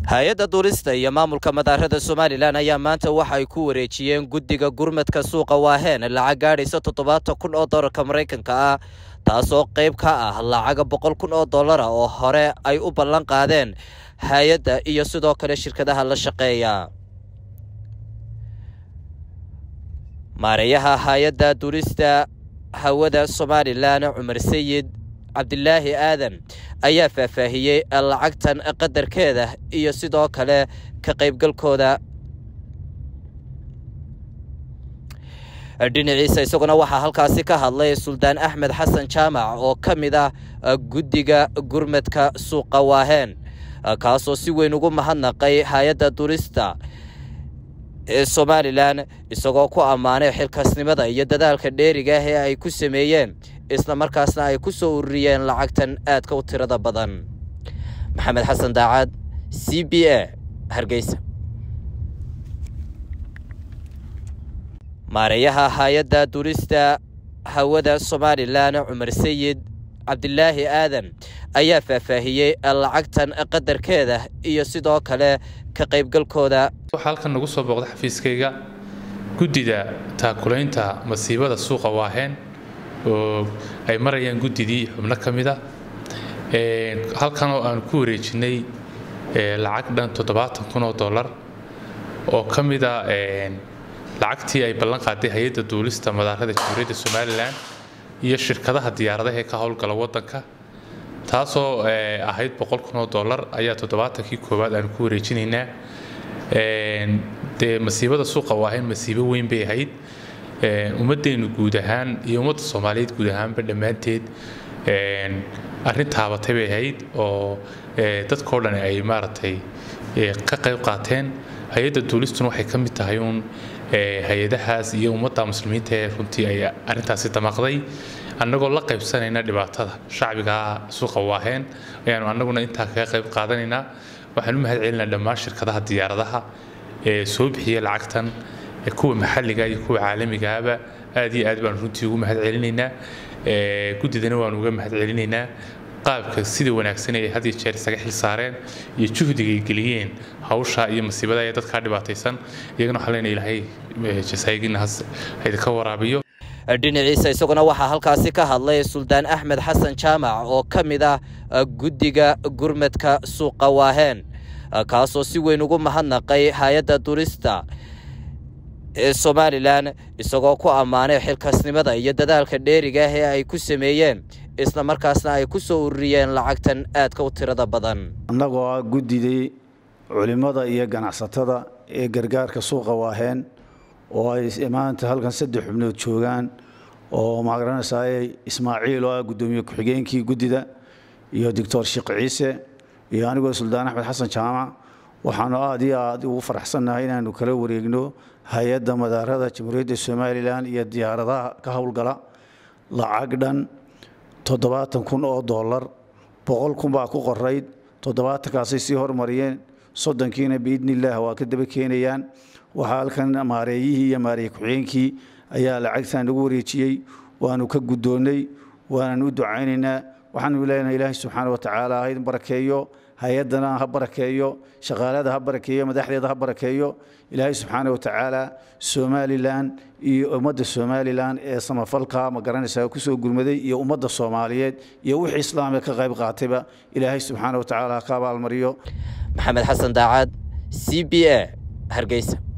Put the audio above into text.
hay-adda duulista iyo maamulka madaarada somalilan ayaa maanta waxa ay ku wareejiyeen guddiga gurmadka suuqa waaheen lacag gaadhaysa toddobaatan kun oo dollarka maraykanka ah taasoo qayb ka ah lacaga boqol kun oo dollara oo hore ay u ballan qaadeen hay-adda iyo sidoo kale shirkadaha la shaqeeya maareeyaha hay-adda duulista hawada somalilan cumar sayid cabdilaahi aadan ayaa faahfaahiyey lacagtan qadarkeeda iyo sidoo kale ka qaybgalkooda dhinaciisa isaguna waxaa halkaasi ka hadlay suldaan axmed xasan jaamac oo ka mid ah guddiga gurmadka suuqa waaheen kaasoo si weyn ugu mahadnaqay hay-adda duulista ee somalilan isagoo ku ammaanay xilkaasnimada iyo dadaalka dheeriga ah ee ay ku sameeyeen isla markaasna ay ku soo ururiyeen lacagtan aadka u tirada badan maxamed xasan daacad c b a hargeysa maareeyaha hay-adda duulista hawada somalilan cumar sayid cabdilaahi aadan ayaa faahfaahiyey lacagtan qadarkeeda iyo sidoo kale ka qaybgalkooda waxaa halkan nagu soo booqda xafiiskayga guddida taakulaynta masiibada suuqa waaheen oo ay marayaan guddidii xubno ka mida halkan oo aan ku wareejinay lacag dhan toddobaatan kun oo dollar oo ka mida lacagtii ay ballan qaaday hay-adda duulista madaarada jamhuuriyadda somalilan iyo shirkadaha diyaaradaha ee ka howlgala wadanka taasoo ahayd boqol kun oo dollar ayaa toddobaatankii koowaad aan ku wareejinaynaa dee masiibada suuqa waaheen masiibo weyn bay ahayd ummaddeenu guud ahaan iyo ummadda soomaaliyeed guud ahaanba dhammaanteed arrin taabatay bay ahayd oo dadkao dhan ay maaragtay ka qayb qaateen hay-adda duulistuna waxay ka mid tahay uun hay-adahaas iyo ummadda muslimiinta ee runtii ay arrintaasi damaqday annagoo la qaybsanayna dhibaatada shacbiga suuqa waaheen ayaanu annaguna intaa kaga qayb qaadanaynaa waxaan u mahad celinaa dhammaan shirkadaha diyaaradaha ee soo bixiya lacagtan kuwa maxalliga iyo kuwa caalamigaaba aad iyo aad baan runtii ugu mahad celinaynaa guddidana waanu uga mahad celinaynaa qaabka sida wanaagsan ay had iyo jeer isaga xil saareen iyo juhdiga ay geliyeen hawsha iyo masiibada ee dadkaa dhibaataysan iyagana waxaa leenahay ilaahay jasaayiginahaas idinka waraabiyo dhinaciisa isaguna waxaa halkaasi ka hadlay suldaan axmed xasan jaamac oo ka mid ah guddiga gurmadka suuqa waaheen kaasoo si weyn ugu mahadnaqay hay-adda duulista ee somalilan isagoo ku ammaanay xilkaasnimada iyo dadaalka dheeriga ah ee ay ku sameeyeen isla markaasna ay ku soo ururiyeen lacagtan aadka u tirada badan annagoo ah guddidii culimmada iyo ganacsatada ee gargaarka suuqa waaheen oo ay maanta halkan saddex xubnood joogaan oo magaranaysaay ismaaciil oo ah guddoomiye ku-xigeenkii guddida iyo doctor sheekh ciise iyo anigoo suldaan axmed xasan jaamac waxaanu aad iyo aad ugu faraxsannahay inaanu kala wareegno hay-adda madaarada jamhuuriyadda somalilan iyo diyaaradaha ka howlgala lacag dhan toddobaatan kun oo dollar boqol kun baa ku qorayd toddobaatankaasay sii hormariyeen soddonkiina biidni illaah waa ka daba keenayaan waxaa halkan maareeyihii iyo maareeye ku-xigeenkii ayaa lacagtan nagu wareejiyey waanu ka guddoonnay waanan u ducaynaynaa waxaanu leenahay ilaahay subxaana wa tacaala ha idin barakeeyo hay-addana ha barakeeyo shaqaalada ha barakeeyo madaxdeeda ha barakeeyo ilaahay subxaana wa tacaala somalilan iyo ummadda somalilan ee samafalka ma garanaysaa kusoo gurmaday iyo ummadda soomaaliyeed iyo wixii islaamka ka qayb qaatayba ilaahay subxaana wa tacaala ha ka abaalmariyo maxamed xasan daacad c b a hargeysa